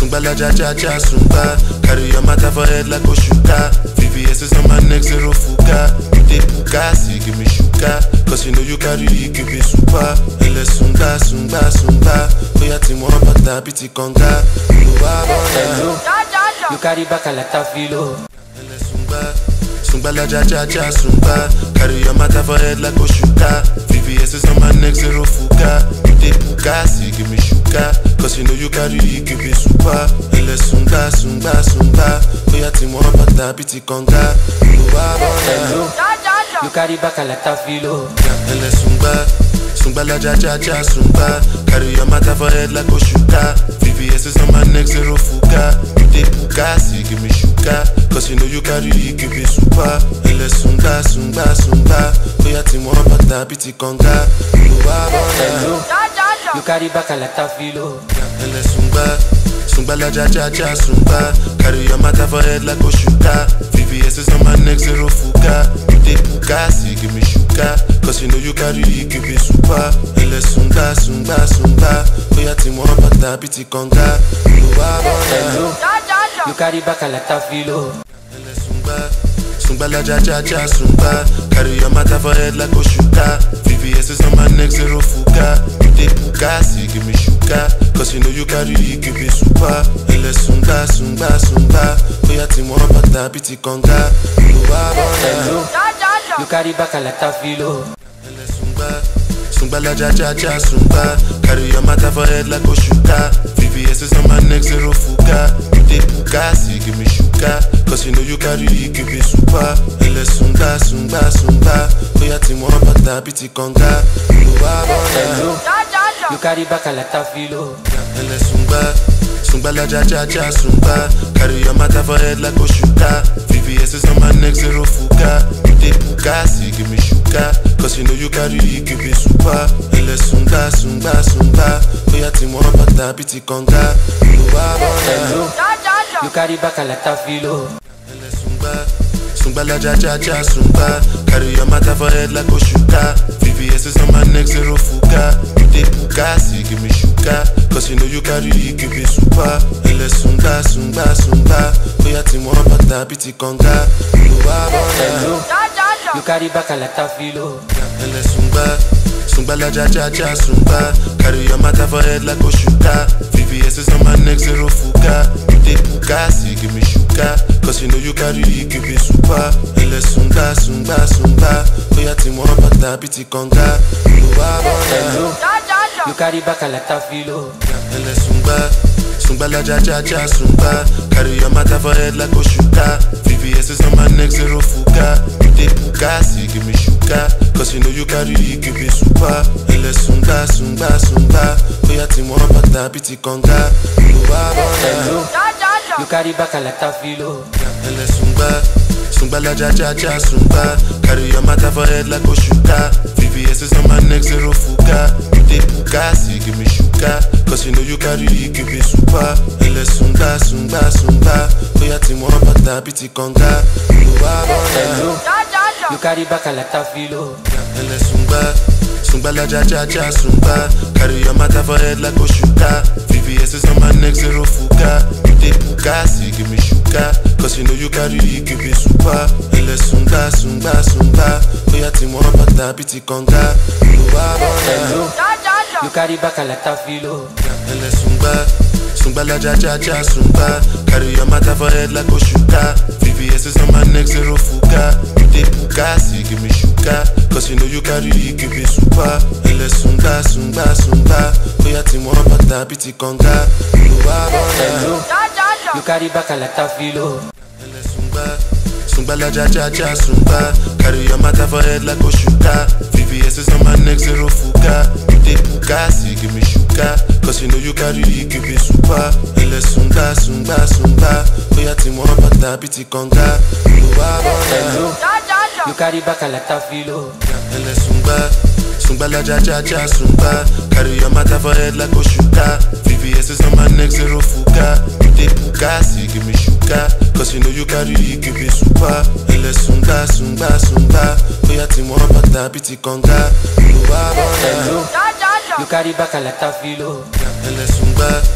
Sungba la ja ja ja sungba. Carry your matter for head like Oshuka. VVS is on my neck, zero fuka. You dey puka, see give me shuka. Cause you know you carry, give me super. Ele sunga, sunga, sunga. Oya ti mo bata biti konga. Luwa bona. Hello, you carry back a lot of filo. Ele sungba. Sungba la ja ja ja sungba. Carry your matter for head like Oshuka. VVS is on my neck, zero fuka. You dey puka, see give me shuka. Cause you know you carry, give me super. Ele sunga, sunga, sunga. Oya ti mo bata biti konga. Luwa bona. Hello, you carry back a lot of filo. Ele sungba, sungba la ja ja ja sungba. Carry your matter for head like Oshuka. VVS is on my neck, zero fuka. You dey puka, see give me shuka. Cause you know you carry, give me super. Ele sunga, sunga, sunga. Oya ti mo bata biti konga. Luwa bona. Hello, you carry back a lot of filo. Ele sungba, sungba la ja ja ja sungba. Carry your matter for head like Oshuka. VVS is on my neck, zero fuka. You dey puka, see give me shuka. Cause you know you carry, give me super. Ele sunga, sunga, sunga. Oya ti mo bata biti konga. Luwa bona. Hello, you carry back a lot of filo. Ele sungba, sungba la ja ja ja sungba. Carry your matter for head like Oshuka. VVS is on my neck, zero fuka. You dey puka, see give me shuka. Cause you know you carry, give me super. Ele sunga, sunga, sunga. Oya ti mo bata biti konga. Luwa bona. Hello, you carry back a lot of filo. Ele sungba, sungba la ja ja ja sungba. Carry your matter for head like Oshuka. VVS is on my neck, zero fuka. You dey puka, see give me shuka. Cause you know you carry, give me super. Ele sunga, sunga, sunga. Oya ti mo bata biti konga. Luwa bona. Hello, you carry back a lot of filo. Ele sungba, sungba la ja ja ja sungba. Carry your matter for head like Oshuka. VVS is on my neck, zero fuka. You dey puka, see give me shuka. Cause you know you carry, give me super. Ele sunga, sunga, sunga. Oya ti mo bata biti konga. Luwa bona. Hello, you carry back a lot of filo. Ele sungba, sungba la ja ja ja sungba. Carry your matter for head like Oshuka. VVS is on my neck, zero fuka. You dey puka, see give me shuka. Cause you know you carry, give me super. Ele sunga, sunga, sunga. Oya ti mo bata biti konga. Luwa bona. Hello, you carry back a lot of filo. Ele sungba, sungba la ja ja ja sungba. Carry your matter for head like Oshuka. VVS is on my neck, zero fuka. You dey puka, see give me shuka. Cause you know you carry, give me super. Ele sunga, sunga, sunga. Oya ti mo bata biti konga. Luwa bona. Hello, you carry back a lot of filo. Ele sungba, sungba la ja ja ja sungba. Carry your matter for head like Oshuka. VVS is on my neck, zero fuka. You dey puka, see give me shuka. Cause you know you carry, give me super. Ele sunga, sunga, sunga. Oya ti mo bata biti konga. Luwa bona. Hello, you carry back a lot of filo. Ele sungba, sungba la ja ja ja sungba. Carry your matter for head like Oshuka. VVS is on my neck, zero fuka. You dey puka, see give me shuka. Cause you know you carry, give me super. Ele sunga, sunga, sunga. Oya ti mo bata biti konga. Luwa bona. Hello, you carry back a lot of filo. Ele sungba, sungba la ja ja ja sungba. Carry your matter for head like Oshuka. VVS is on my neck, zero fuka. You dey puka, see give me shuka. Cause you know you carry, give me super. Ele sunga, sunga, sunga. Oya ti mo bata biti konga. Luwa bona. Hello, you carry back a lot of filo. Ele sungba, sungba la ja ja ja sungba. Carry your matter for head like Oshuka. VVS is on my neck, zero fuka. You dey puka, see give me shuka. Cause you know you carry, give me super. Ele sunga, sunga, sunga. Oya ti mo bata biti konga. Luwa bona. Hello, you carry back a lot of filo. Ele sungba, sungba la ja ja ja sungba. Carry your matter for head like Oshuka. VVS is on my neck, zero fuka. You dey puka, see give me shuka. Cause you know you carry, give me super. Ele sunga, sunga, sunga. Oya ti mo bata biti konga. Luwa bona. Hello, you carry back a lot of filo. Ele sungba, sungba la ja ja ja sungba. Carry your matter for head like Oshuka. VVS is on my neck, zero fuka. You dey puka, see give me shuka. Cause you know you carry, give me super. Ele sunga, sunga, sunga. Oya ti mo bata biti konga. Luwa bona. Hello, you carry back a lot of filo. Ele sungba,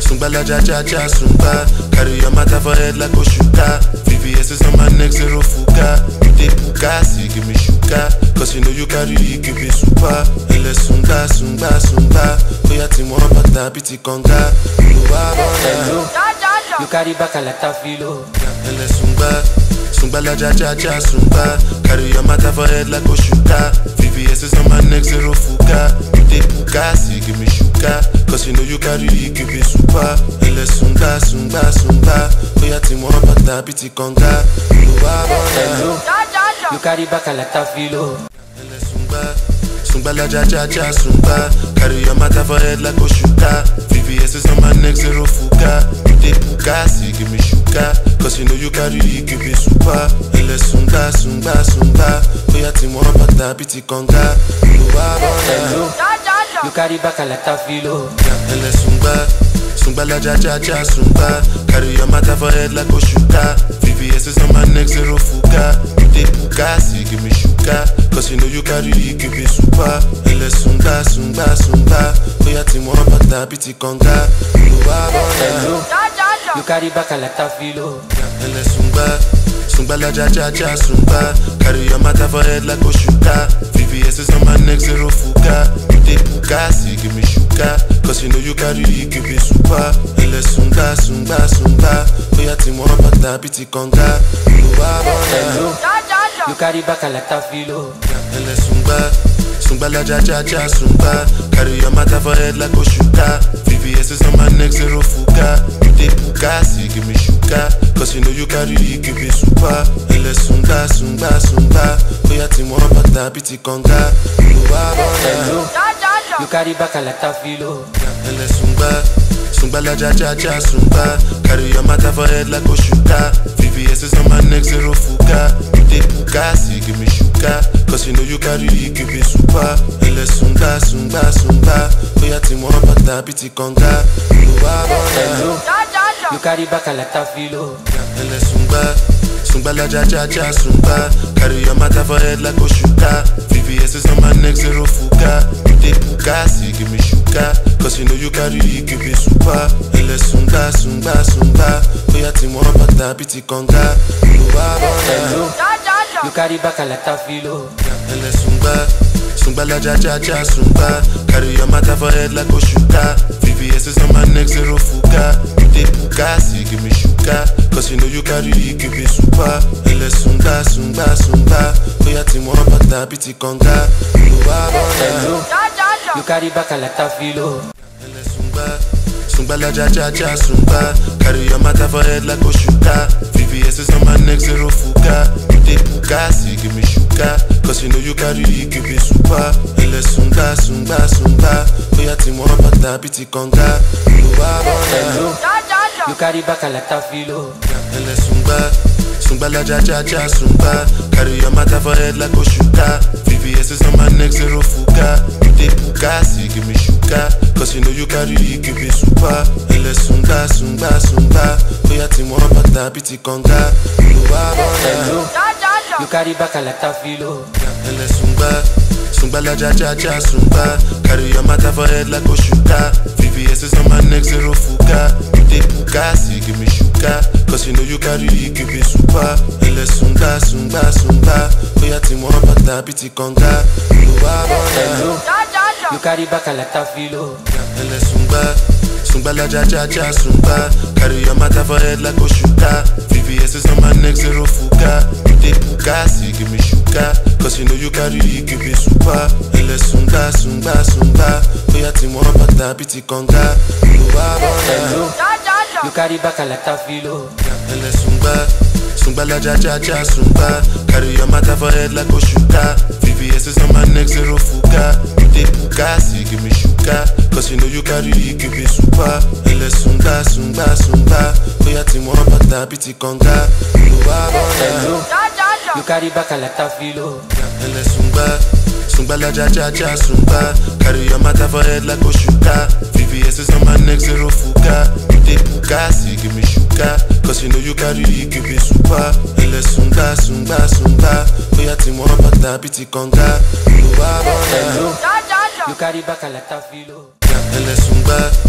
Sungbala ja ja ja sungba. Carry your matter for head like Oshuka. VVS is on my neck, zero fuka. You dey puka, see give me shuka. Cause you know you carry, give me super. Ele sunga, sunga, sunga. Oya ti mo bata biti konga. Luwa bona. Hello, you carry back a lot of filo. Ele sungba. Sungba la ja ja ja sungba. Carry your matter for head like Oshuka. VVS is on my neck, zero fuka. You dey puka, see give me shuka. Cause you know you carry, give me super. Ele sunga, sunga, sunga. Oya ti mo bata biti konga. Luwa bona. Hello, you carry back a lot of filo. Ele sungba. Sungba la ja ja ja sungba. Carry your matter for head like Oshuka. VVS is on my neck, zero fuka. You dey puka, see give me shuka. Cause you know you carry, give me super. Ele sunga, sunga, sunga. Oya ti mo bata biti konga. Luwa bona. Hello, you carry back a lot of filo. Ele sungba. Sungba la ja ja ja sungba. Carry your matter for head like Oshuka. VVS is on my neck, zero fuka. You dey puka, see give me shuka. Cause you know you carry, give me super. Ele sunga, sunga, sunga. Oya ti mo bata biti konga. Luwa bona. Hello, you carry back a lot of filo. Ele sungba. Sungba la ja ja ja sungba. Carry your matter for head like Oshuka. VVS is on my neck, zero fuka. You dey puka, see give me shuka. Cause you know you carry, give me super. Ele sunga, sunga, sunga. Oya ti mo bata biti konga. Luwa bona. Hello, you carry back a lot of filo. Ele sungba. Sungba la ja ja ja sungba. Carry your matter for head like Oshuka. VVS is on my neck, zero fuka. You dey puka, see give me shuka. Cause you know you carry, give me super. Ele sunga, sunga, sunga. Oya ti mo bata biti konga. Luwa bona. Hello, you carry back a lot of filo. Ele sungba. Sungba la ja ja ja sungba. Carry your matter for head like Oshuka. VVS is on my neck, zero fuka. You dey puka, see give me shuka. Cause you know you carry, give me super. Ele sunga, sunga, sunga. Oya ti mo bata biti konga. Luwa bona. Hello, you carry back a lot of filo. Ele sungba. Sungba la ja ja ja sungba. Carry your matter for head like Oshuka. VVS is on my neck, zero fuka. You dey puka, see give me shuka. Cause you know you carry, give me super. Ele sunga, sunga, sunga. Oya ti mo bata biti konga. Luwa bona. Hello, you carry back a lot of filo. Ele sungba. Sungba la ja ja ja sungba. Carry your matter for head like Oshuka. VVS is on my neck, zero fuka. You dey puka, see give me shuka. Cause you know you carry, give me super. Ele sunga, sunga, sunga. Oya ti mo bata biti konga. Luwa bona. Hello, you carry back a lot of filo. Ele sungba. Sungba la ja ja ja sungba. Carry your matter for head like Oshuka. VVS is on my neck, zero fuka. You dey puka, see give me shuka. Cause you know you carry, give me super. Ele sunga, sunga, sunga. Oya ti mo bata biti konga. Luwa bona. Hello, you carry back a lot of filo. Ele sungba. Sungba la ja ja ja sungba. Carry your matter for head like Oshuka. VVS is on my neck, zero fuka. You dey puka, see give me shuka. Cause you know you carry, give me super. Ele sunga, sunga, sunga. Oya ti mo bata biti konga. Luwa bona. Hello, you carry back a lot of filo. Ele sungba. Sungba la ja ja ja sungba. Carry your matter for head like Oshuka. VVS is on my neck, zero fuka. You dey puka, see give me shuka. Cause you know you carry, give me super. Ele sunga, sunga, sunga. Oya ti mo bata biti konga. Luwa bona. Hello, you carry back a lot of filo. Ele sungba. Sungba la ja ja ja sungba. Carry your matter for head like Oshuka. VVS is on my neck, zero fuka. You dey puka, see give me shuka. Cause you know you carry, give me super. Ele sunga, sunga, sunga. Oya ti mo bata biti konga. Luwa bona. Hello, you carry back a lot of filo. Ele sungba. Sungba la ja ja ja sungba. Carry your matter for head like Oshuka. VVS is on my neck, zero fuka. You dey puka, see give me shuka. Cause you know you carry, give me super. Ele sunga, sunga, sunga. Oya ti mo bata biti konga. Luwa bona. Hello, you carry back a lot of filo. Ele sungba. Sungba la ja ja ja sungba. Carry your matter for head like Oshuka. VVS is on my neck, zero fuka. You dey puka, see give me shuka. Cause you know you carry, give me super. Ele sunga, sunga, sunga. Oya ti mo bata biti konga. Luwa bona. Hello, you carry back a lot of filo. Ele sungba. Sungba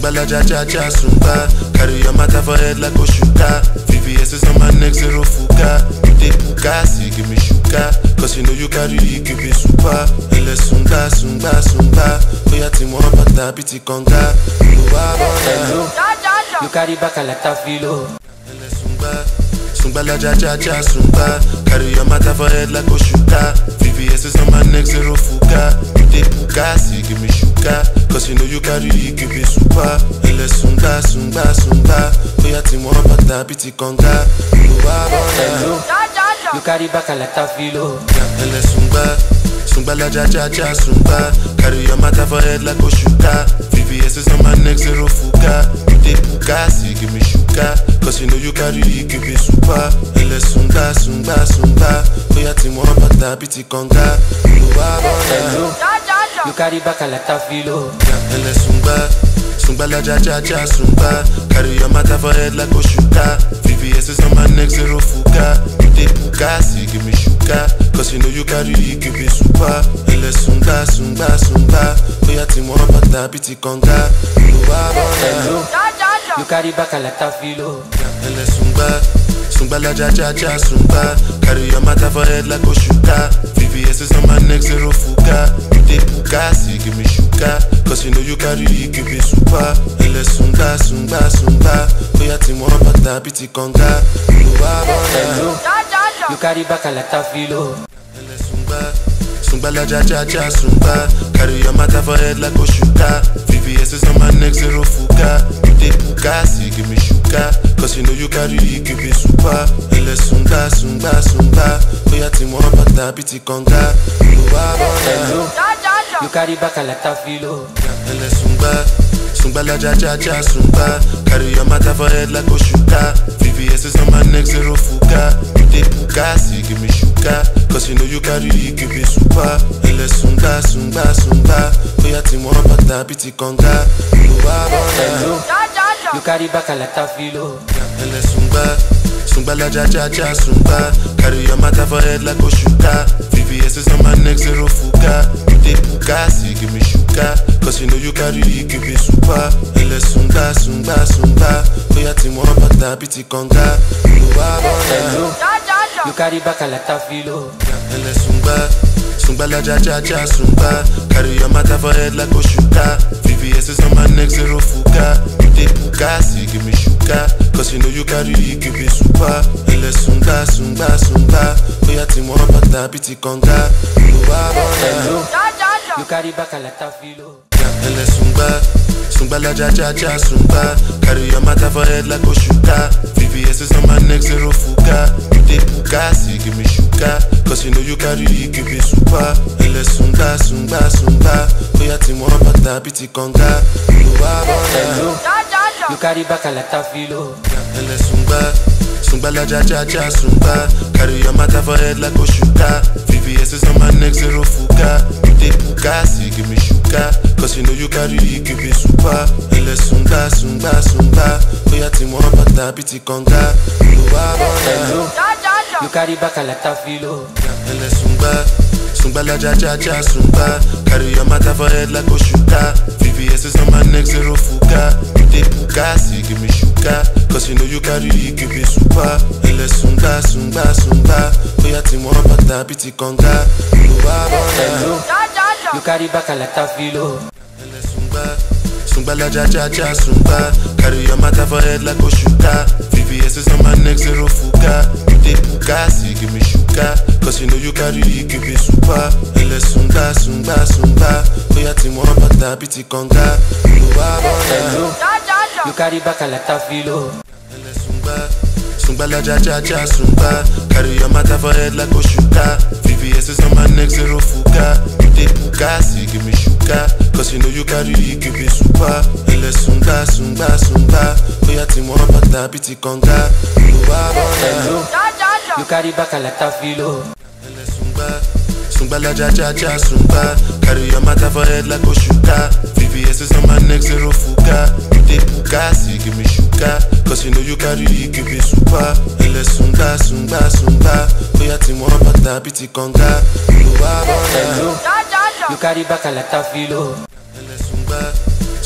Sungbala ja ja ja sungba. Carry your matter for head like Oshuka. VVS is on my neck, zero fuka. You dey puka, see give me shuka. Cause you know you carry, give me super. Ele sunga, sunga, sunga. Oya ti mo bata biti konga. Uwa bona. Hello, you carry back a lot of filo. Ele sungba. Sungbala ja ja ja sungba. Carry your matter for head like Oshuka. VVS is on my neck, zero fuka. You dey puka, see give me shuka. Cause you know you carry, give me super. Ele sunga, sunga, sunga. Oya ti mo bata biti konga. Uwa bona. Hello, you carry back a lot of filo. Ele sungba, sungba la ja ja ja sungba. Carry your matter for head like Oshuka. VVS is on my neck, zero fuka. You dey puka, see give me shuka. Cause you know you carry, give me super. Ele sunga, sunga, sunga. Oya ti mo bata biti konga. Uwa bona. Hello, you carry back a lot of filo. Ele sungba, sungba la ja ja ja sungba. Carry your matter for head like Oshuka. VVS is on my neck, zero fuka. You dey puka, see give me shuka. Cause you know you carry, give me super. Ele sunga, sunga, sunga. Oya ti mo bata biti konga. Uwa bona. Hello, you carry back a lot of filo. Ele sungba, sungba la ja ja ja sungba. Carry your matter for head like Oshuka. VVS is on my neck, zero fuka. You dey puka, see give me shuka. Cause you know you carry, give me super. Ele sunga, sunga, sunga. Oya ti mo bata biti konga. Uwa bona. Hello, you carry back a lot of filo. Ele sungba, sungba la ja ja ja sungba. Carry your matter for head like Oshuka. VVS is on my neck, zero fuka. You dey puka, see give me shuka. Cause you know you carry, give me super. Ele sunga, sunga, sunga. Oya ti mo bata biti konga. Uwa bona. Hello, you carry back a lot of filo. Ele sungba, sungba la ja ja ja sungba. Carry your matter for head like Oshuka. VVS is on my neck, zero fuka. You dey puka, see give me shuka. Cause you know you carry, give me super. Ele sunga, sunga, sunga. Oya ti mo bata biti konga. Uwa bona. Hello, you carry back a lot of filo. Ele sungba, sungba la ja ja ja sungba. Carry your matter for head like Oshuka. VVS is on my neck, zero fuka. You dey puka, see give me shuka. Cause you know you carry, give me super. Ele sunga, sunga, sunga. Oya ti mo bata biti konga. Uwa bona. Hello, you carry back a lot of filo. Ele sungba, sungba la ja ja ja sungba. Carry your matter for head like Oshuka. VVS is on my neck, zero fuka. You dey puka, see give me shuka. Cause you know you carry, give me super. Ele sunga, sunga, sunga. Oya ti mo bata biti konga. Uwa bona. Hello, you carry back a lot of filo. Ele sungba, sungba la ja ja ja sungba. Carry your matter for head like Oshuka. VVS is on my neck, zero fuka. You dey puka, see give me shuka. Cause you know you carry, give me super. Ele sunga, sunga, sunga. Oya ti mo bata biti konga. Uwa bona. Hello, you carry back a lot of filo. Ele sungba, sungba la ja ja ja sungba. Carry your matter for head like Oshuka. VVS is on my neck, zero fuka. You dey puka, see give me shuka. Cause you know you carry, give me super. Ele sunga, sunga, sunga. Oya ti mo bata biti konga. Uwa bona. Hello, you carry back a lot of filo. Ele sungba, sungba la ja ja ja sungba. Carry your matter for head like Oshuka. VVS is on my neck, zero fuka. You dey puka, see give me shuka. Cause you know you carry, give me super. Ele sunga, sunga, sunga. Oya ti mo bata biti konga. Uwa bona. Hello, you carry back a lot of filo. Ele sungba, sungba la ja ja ja sungba. Carry your matter for head like Oshuka. VVS is on my neck, zero fuka. You dey puka, see give me shuka. Cause you know you carry, give me super. Ele sunga, sunga, sunga. Oya ti mo bata biti konga. Uwa bona. Hello, you carry back a lot of filo. Ele sungba, sungba la ja ja ja sungba. Carry your matter for head like Oshuka. VVS is on my neck, zero fuka. You dey puka, see give me shuka. Cause you know you carry, give me super. Ele sunga, sunga, sunga. Oya ti mo bata biti konga. Uwa bona. Hello, you carry back a lot of filo. Ele sungba, sungba la ja ja ja sungba. Carry your matter for head like Oshuka. VVS is on my neck, zero fuka. You dey puka, see give me shuka. Cause you know you carry, give me super. Ele sunga, sunga, sunga. Oya ti mo bata biti konga. Uwa bona. Hello, you carry back a lot of filo. Ele sungba,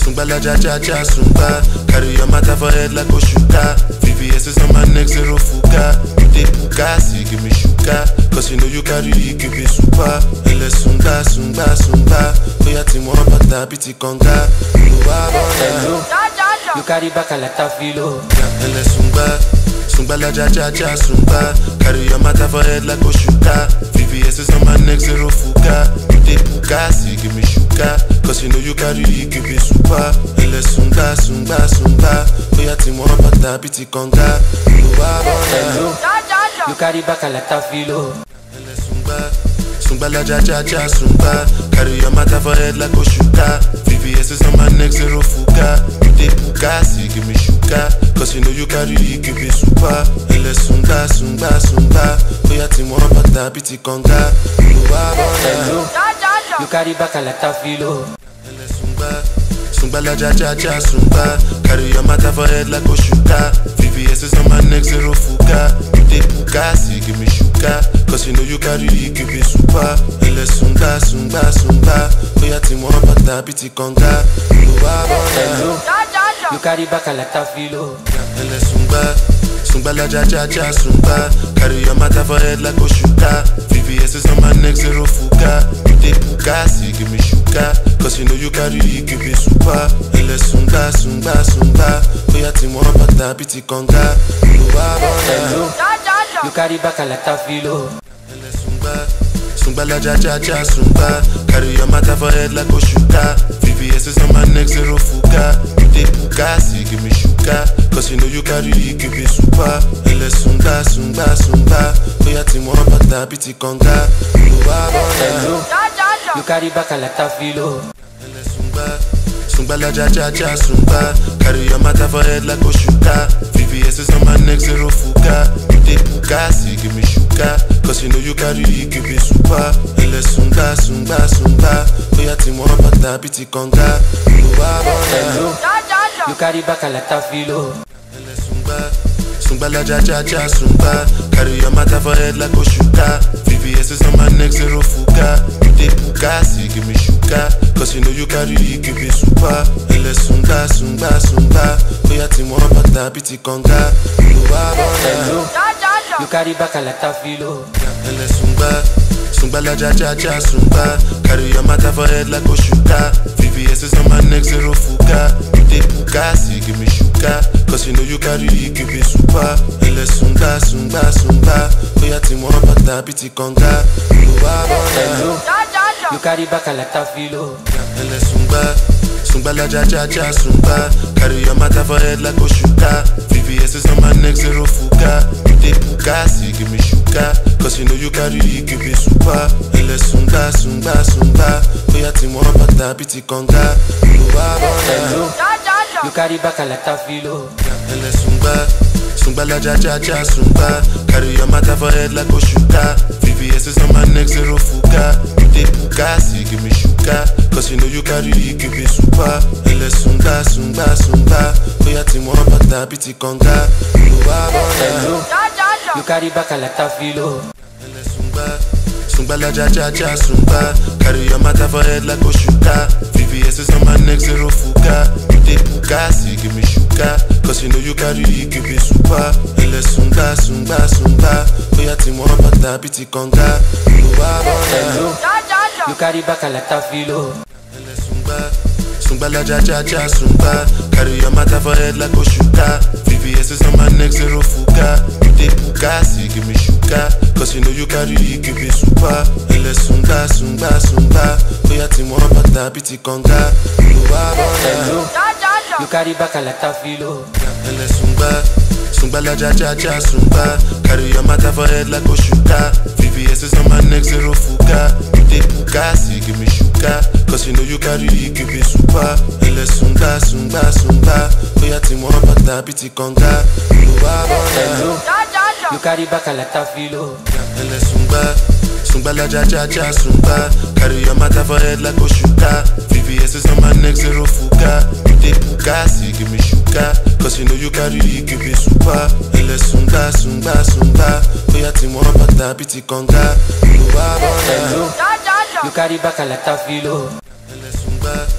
Sungbala ja ja ja sungba. Carry your matter for head like Oshuka. VVS is on my neck, zero fuka. You dey puka, see give me shuka. Cause you know you carry, give me super. Ele sunga, sunga, sunga. Oya ti mo bata biti konga. Luwa bona. Hello, you carry back a lot of filo. Ele sungba. Sungba la ja ja ja sungba. Carry your matter for head like Oshuka. VVS is on my neck, zero fuka. You dey puka, see give me shuka. Cause you know you carry, give me super. Ele sunga, sunga, sunga. Oya ti mo bata biti konga. Luwa bona. Hello, you carry back a lot of filo. Ele sungba. Sungba la ja ja ja sungba. Carry your matter for head like Oshuka. VVS is on my neck, zero fuka. You dey puka, see give me shuka. Cause you know you carry, give me super. Ele sunga, sunga, sunga. Oya ti mo bata biti konga. Luwa bona. Hello, you carry back a lot of filo. Ele sungba. Sungba la ja ja ja sungba. Carry your matter for head like Oshuka. VVS is on my neck, zero fuka. You dey puka, see give me shuka. Cause you know you carry, give me super. Ele sunga, sunga, sunga. Oya ti mo bata biti konga. Luwa bona. Hello, you carry back a lot of filo. Ele sungba. Sungba la ja ja ja sungba. Carry your matter for head like Oshuka. VVS is on my neck, zero fuka. You dey puka, see give me shuka. Cause you know you carry, give me super. Ele sunga, sunga, sunga. Oya ti mo bata biti konga. Luwa bona. Hello, you carry back a lot of filo. Ele sungba. Sungba la ja ja ja sungba. Carry your matter for head like Oshuka. VVS is on my neck, zero fuka. You dey puka, see give me shuka. Cause you know you carry, give me super. Ele sunga, sunga, sunga. Oya ti mo bata biti konga. Luwa bona. Hello, you carry back a lot of filo. Ele sungba. Sungba la ja ja ja sungba. Carry your matter for head like Oshuka. VVS is on my neck, zero fuka. You dey puka, see give me shuka. Cause you know you carry, give me super. Ele sunga, sunga, sunga. Oya ti mo bata biti konga. Luwa bona. Hello, you carry back a lot of filo. Ele sungba. Sungba la ja ja ja sungba. Carry your matter for head like Oshuka. VVS is on my neck, zero fuka. You dey puka, see give me shuka. Cause you know you carry, give me super. Ele sunga, sunga, sunga. Oya ti mo bata biti konga. Luwa bona. Hello, you carry back a lot of filo. Ele sungba. Sungba la ja ja ja sungba. Carry your matter for head like Oshuka. VVS is on my neck, zero fuka. You dey puka, see give me shuka. Cause you know you carry, give me super. Ele sunga, sunga, sunga. Oya ti mo bata biti konga. Luwa bona. Hello, you carry back a lot of filo. Ele sungba. Sungba la ja ja ja sungba. Carry your matter for head like Oshuka. VVS is on my neck, zero fuka. You dey puka, see give me shuka. Cause you know you carry, give me super. Ele sunga, sunga, sunga. Oya ti mo bata biti konga. Luwa bona. Hello, you carry back a lot of filo. Ele sungba. Sungba la ja ja ja sungba. Carry your matter for head like Oshuka. VVS is on my neck, zero fuka. You dey puka, see give me shuka. Cause you know you carry, give me super. Ele sunga, sunga, sunga. Oya ti mo bata biti konga. Luwa bona. Hello, you carry back a lot of filo. Ele sungba. Sungba la ja ja ja sungba. Carry your matter for head like Oshuka. VVS is on my neck, zero fuka. You dey puka, see give me shuka. Cause you know you carry, give me super. Ele sunga, sunga, sunga. Oya ti mo bata biti konga. Luwa bona. Hello, you carry back a lot of filo. Ele sungba. Sungba la ja ja ja sungba. Carry your matter for head like Oshuka. VVS is on my neck, zero fuka. You dey puka, see give me shuka. Cause you know you carry, give me super. Ele sunga, sunga, sunga. Oya ti mo bata biti konga. Luwa bona. Hello, you carry back a lot of filo. Ele sungba. Sungba la ja ja ja sungba. Carry your matter for head like Oshuka. VVS is on my neck, zero fuka. You dey puka, see give me shuka. Cause you know you carry, give me super. Ele sunga, sunga, sunga. Oya ti mo bata biti konga. Luwa bona. Hello, you carry back a lot of filo. Ele sungba. Sungba la ja ja ja sungba. Carry your matter for head like Oshuka. VVS is on my neck, zero fuka. You dey puka, see give me shuka. Cause you know you carry, give me super. Ele sunga, sunga, sunga. Oya ti mo bata biti konga. Luwa bona. Hello, you carry back a lot of filo. Ele sungba.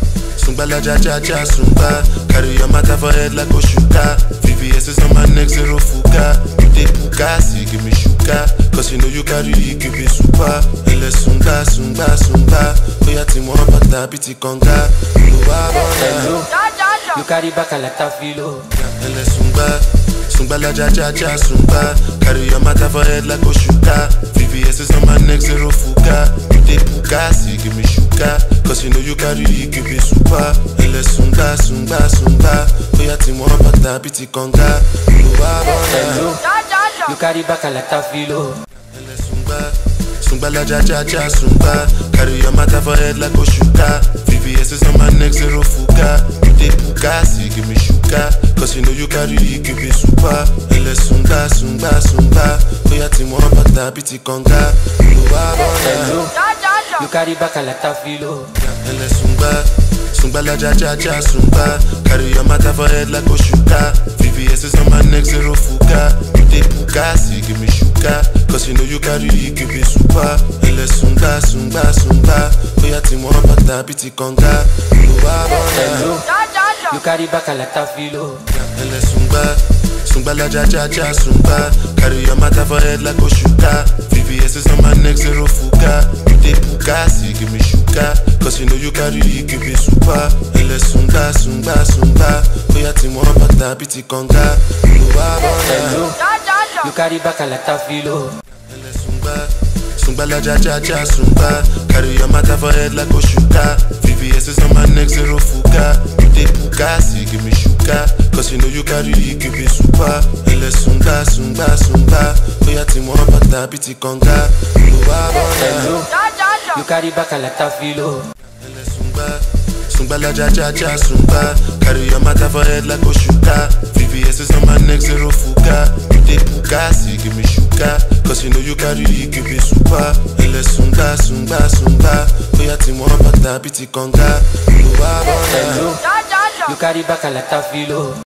Sungbala ja ja ja sungba. Carry your matter for head like Oshuka. VVS is on my neck, zero fuka. You dey puka, see give me shuka. Cause you know you carry, give me super. Ele sunga, sunga, sunga. Oya ti mo bata biti konga. Oluwa Hello, bona. you carry back a lot of filo. Ele sunga. Sungbala ja ja ja sungba. Carry your matter for head like Oshuka. VVS is on my neck, zero fuka. You dey puka, see give me shuka. Cause you know you carry, give me super. Ele sunga, sunga, sunga. Oya ti mo bata biti konga. Oluwa bona. Hello, you carry back a lot of filo. Ele sungba, sungba la ja ja ja sungba. Carry your matter for head like Oshuka. VVS is on my neck, zero fuka. You dey puka, see give me shuka. Cause you know you carry, give me super. Ele sunga, sunga, sunga. Oya ti mo bata biti konga. Oluwa bona. Hello, you carry back a lot of filo. Ele sungba, sungba la ja ja ja sungba. Carry your matter for head like Oshuka. VVS is on my neck, zero fuka. You dey puka, see give me shuka. Cause you know you carry, give me super. Ele sunga, sunga, sunga. Oya ti mo bata biti konga. Oluwa bona. Hello, you carry back a lot of filo. Ele sungba, sungba la ja ja ja sungba. Carry your matter for head like Oshuka. VVS is on my neck, zero fuka. You dey puka, see give me shuka. Cause you know you carry, give me super. Ele sunga, sunga, sunga. Oya ti mo bata biti konga. Oluwa bona. Hello, you carry back a lot of filo. Ele sungba, sungba la ja ja ja sungba. Carry your matter for head like Oshuka. VVS is on my neck, zero fuka. You dey puka, see give me shuka. Cause you know you carry, give me super. Ele sunga, sunga, sunga. Oya ti mo bata biti konga. Oluwa bona. Hello, you carry back a lot of filo. Ele sungba, sungba la ja ja ja sungba. Carry your matter for head like Oshuka. VVS is on my neck, zero fuka. You dey puka, see give me shuka. Cause you know you carry, give me super. Ele sunga, sunga, sunga. Oya ti mo bata biti konga. Oluwa bona. Hello, you carry back a lot of filo.